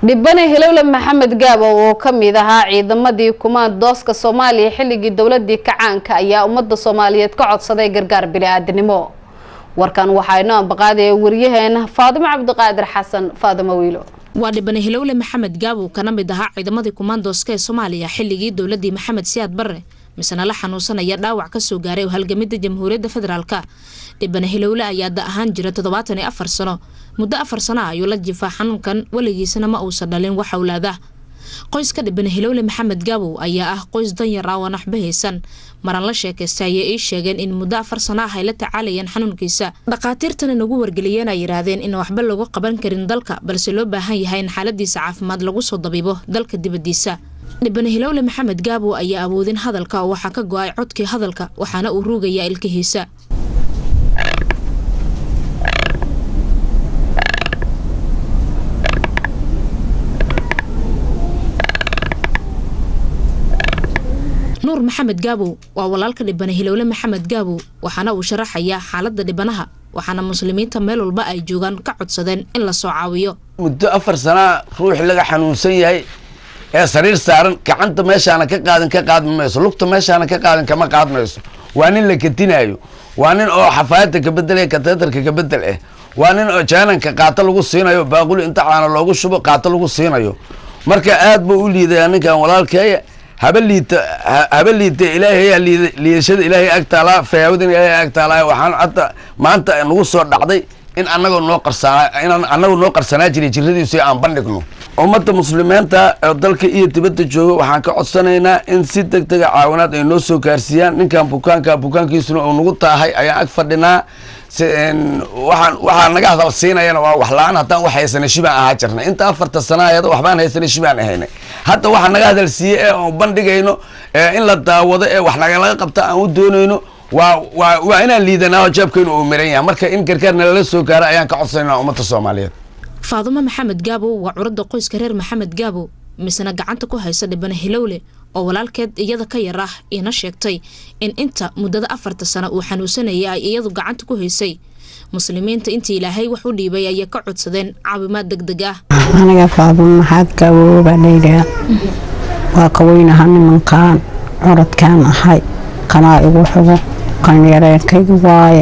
dhibane hilowle maxamed gaabo oo ka mid ahaa ciidamadii kumaandooska soomaaliya xilligii dowladii kacaanka ayaa ummadda soomaaliyeed ka codsaday gargaar bili-aadanimo warkan waxaa inoo ambaqaadaya waryaheena faadimo cabdiqaadir xasan faadimo wiilo waa dhibane hilowle maxamed gaabow kana mid ahaa ciidamadii kumaandooska ee soomaaliya xilligii dowladii maxamed siyaad barre misena la xanuunsanaya dhaawac kasoo gaaray halgamida jamhuuriyadda federaalka dhibane hilowle ayaa da ahaan jira toddobaatan iyo afar sano muddo afar sano ah ayuu la jifaa xanuunkan weligiisana ma uusan dhalin wax awlaada qoyska dhibane hilowle maxamed gaabow ayaa ah qoys danyar ah oo naxba haysan maran la sheekaystay ayay ii sheegeen in muddo afar sano ah ay la tacaalayeen xanuunkiisa dhakhaatiirtana nagu wargeliyeen ay yidhaahdeen in waxba lagu qaban karin dalka balse loo baahan yahay in xaaladiisa caafimaad lagu soo dabiibo dalka dibadiisa dhibane hilowle maxamed gaabow ayaa awoodin hadalka oo waxaa ka go-ay codkii hadalka waxaana uu ruugayaa ilkihiisa nuur maxamed gaabow waa walaalka dhibane hilowle maxamed gaabow waxaana uu sharaxayaa xaalada dhibanaha waxaana muslimiinta meel walba ay joogaan ka codsadeen in lasoo caawiyo muddo afar sanaa ruuxi laga xanuunsan yahay ee sariir saaran gacanta meeshaana ka qaadin ka qaadmi mayso lugta meeshaana ka qaadin kama qaadmayso waa nin la kadinaayo waa nin oo xafaayadda kabedel kateetarka kabedel ah waa nin oo jaananka qaato lagu siinayo baaquli inta caana loogu shubo qaato lagu siinayo marka aad buu u liidaya ninkan walaalkeeya haba liita haba liita ilaahay liidashada ilaahay agtaalaa fayaawada ilaahay agtaalaa waxaan hadda maanta nagu soo dhacday in anagoo noo qarsanaa inaan anagoo noo qarsanaa jiray jiradiisu aan bandhigno ummadda muslimiinta oo dalka iyo dibadda jooga waxaan ka codsanaynaa in si deg dega caawinaad ay noo soo gaarsiiyaan ninkan bukaanka bukaankiisuna uu nagu taahay ayaan ag fadhinaa waxaan waxaa naga hadal siinayana waa wax la-aan haddaan wax haysana shibaan ahaa jirnay inta afarta sana ayada waxbaan haysana shibaan ahaynay hadda waxaa naga hadal siiye ee aan bandhigayno in la daawado ee wax nagalaga qabta aan u doonayno waa waa waa inaan liidanaa oo jeebkaynu uu miran yahay marka in gargaar nalala soo gaaro ayaan ka codsanayna ummadda soomaaliyeed faadumo maxamed gaabow waa curadda qoyska reer maxamed gaabow misena gacanta ku haysa dhibane hilowle oo walaalkeed iyada ka yar ah iina sheegtay in inta muddada afarta sano uu xanuunsanayay ay iyadu gacanta ku haysay muslimiinta intii ilaahay wax u dhiibay ayay ka codsadeen caawimaad deg deg ah aniga faadumo maxaad gaabow baa layidhaha waa kaweynaha nimankaan curadkaan ahay kanaa igu xugo kan yareenkayga waaye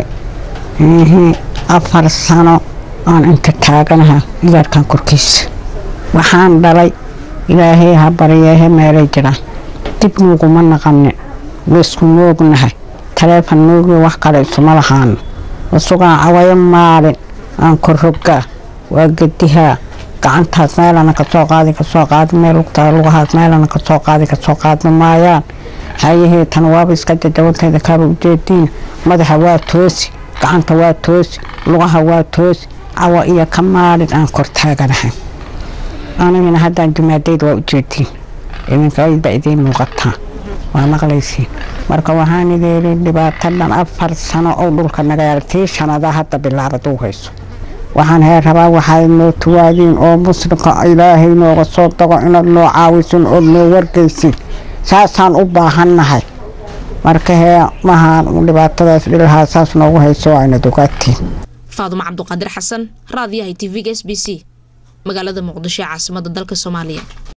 afar sano aan inta taaganaha igaarkan korkiisa waxaan dhalay ilaahay ha baryeehe meelay jiraan dib nuuguma naqanin waisku noognahay taleefon noogiyo wax kale isuma lahaano wasugaan cawayo maalin aan korrogaa waa gedihaa gacantaas meelana kasoo qaadi kasoo qaadi meel lugtaa lugahaas meelana kasoo qaadi kasoo qaadma maayaan hayahee tan waaba iska jajabantayda kaaba ujeediina madaxa waa toosi gacanta waa toosi lugaha waa toosi cawa iyo ka maalin aan kor taaganahay anigana haddaan jumaadayd waa ujeediin idinkaydba idiin muuqataa waa maqlaysiin marka waxaan ideeli dhibaatadhan afar sano oo dhulka nagayaal tii shanada hadda bilaabad u hayso waxaan hee rabaa waxaad noo tuwaadiin oo muslimka ilaahay nooga soo dago inaad noo caawisin ood noo wargeysin saasaan u baahannahay marka hee mahaan dhibaatadaas dhilahaa saas noogu hayso aynad ogaatiin faadumo cabduqaadir xasan raadiyahay t v-ga s b c magaalada muqdisho ee caasimada dalka soomaaliya